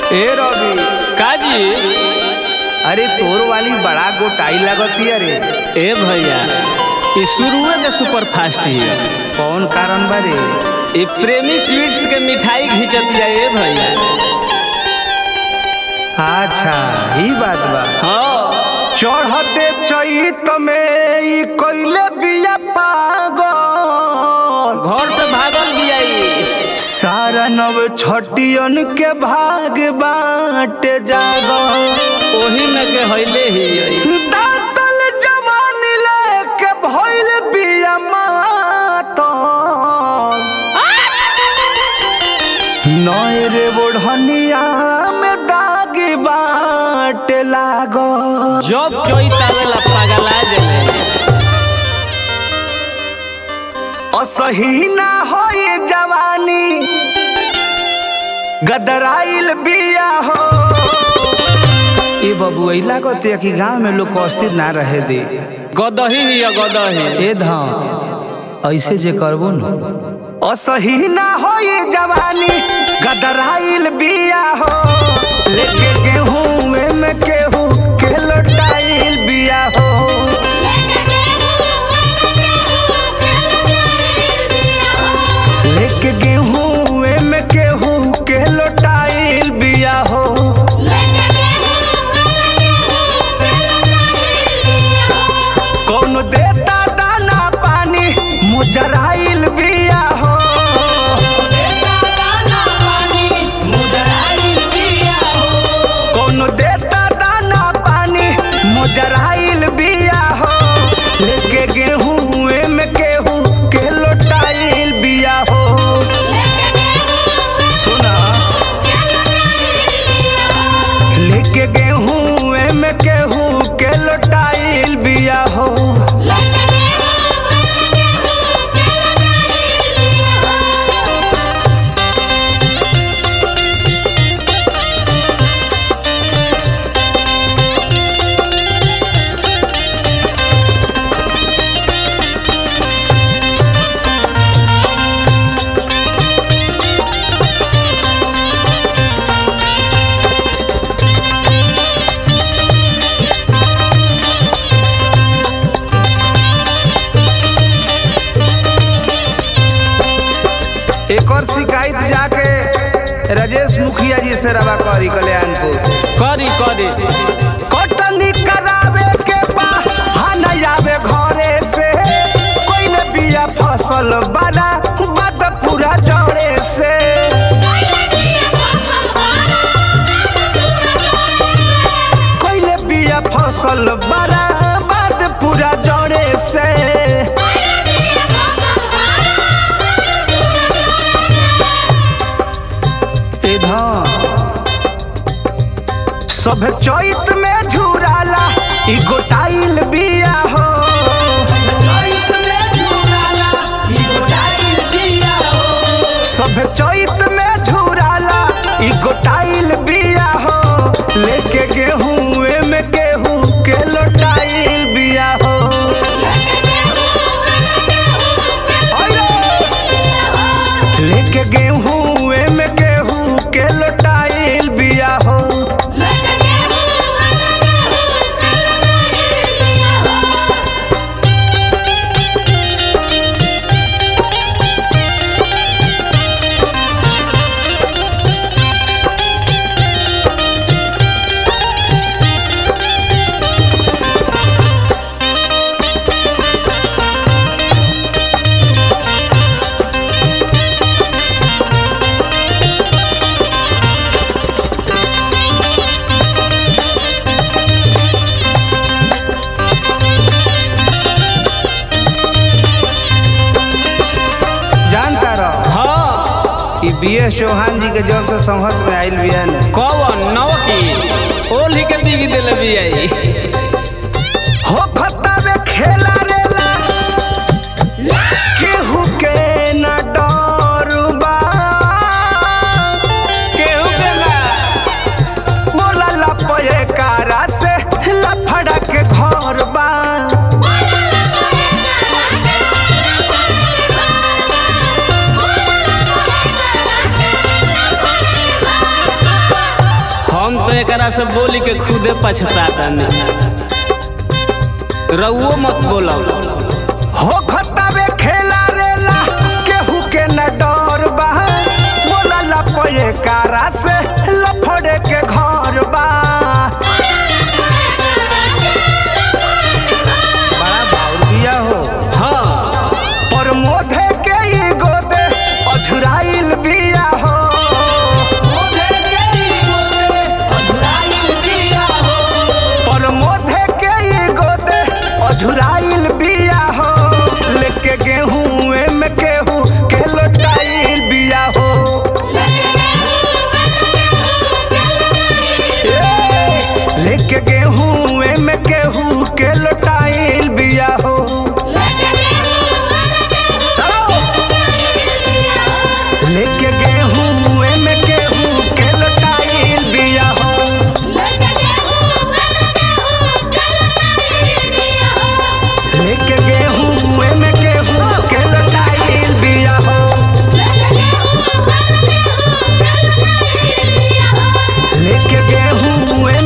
ए रवि काजी अरे तोर वाली बड़ा गोटाई लगती अरे ए भैया ई शुरुए के सुपर फास्ट ही कौन कारण बारे ई प्रेमी स्वीट्स के मिठाई घिंचतिया ए भैया अच्छा ही बात बा हाँ चढ़ते चैत में ई कइले बिया पागल घर से भागल बियाई सारा नव छटियन के भाग बाटे जागल ओही में के हइले ही आई। दातल जवानी लेके भइल बिया मातल नए रे बोढ़निया में दाग बाटे लागल जब चोइत आवेला पागला जले असही ना होई जवानी गदराइल बिया हो ए बबू ऐला कहते कि गांव में लोग को अस्थिर ना रहे दे गदही ही है, गदही ए धाम ऐसे जे करबो न असही ना होई जवानी गदराइल बिया हो लेके गेहूं में केहू के लोटाइल बिया हो लेके गेहूं में केहू के लोटाइल बिया हो कौन देता दाना पानी मुजराइल बिया हो कौन देता दाना पानी मुजराइल बिया हो लेके गेहूं में केहू के लोटाइल बिया हो सुना लेके गेहूं में केहू के लोटाइल बिया हो एक और शिकायत जाके राजेश मुखिया जी से रवा करी कल्याणपुर करी करी कटनी करावे के बहाना आवे घरे से कोई ने बिया फसल बड़ा बात पूरा जड़े से कोई ने बिया फसल बड़ा बात पूरा जड़े से ए धान सब चैत में झुराला ई गोटाइल बिया हो सब चैत में झुराला ई गोटाइल बिया हो लेके गेहूं में गेहूं के लोटाइल बिया हो लेके गेहूं में गेहूं के लोटाइल बिया हो जानता रहो हाँ ई बी एस चौहान जी के जब से संघर्ष में आइल बिया न कौन नौ की ओली के बिगी दिल बियाई हो खत्ता में खेला रेला केहू के न डर बा केहू के ना बोला लपए कारा से लफड़ा के घर बा एकरा से बोली के खुदे पछताता नहीं रउओ मत बोलो हो खतावे खेला रेला केहू के न डर बा बोलला पये कारा से लफड़े के घर बा बड़ा बाउर बिया हो हाँ पर मोधे के ई गोदे अधुराइल बिया हो पर मोधे के ई गोदे अधुराइल बिया हो लेके गेहूं में केहू के लोटाइल बिया हो ए, लेके गेहूं में केहू के लोटाइल बिया हो चलो लेके गेहूं में केहू के लोटाइल बिया हो लेके गेहूं में केहू के लोटाइल बिया हो लेके गेहूं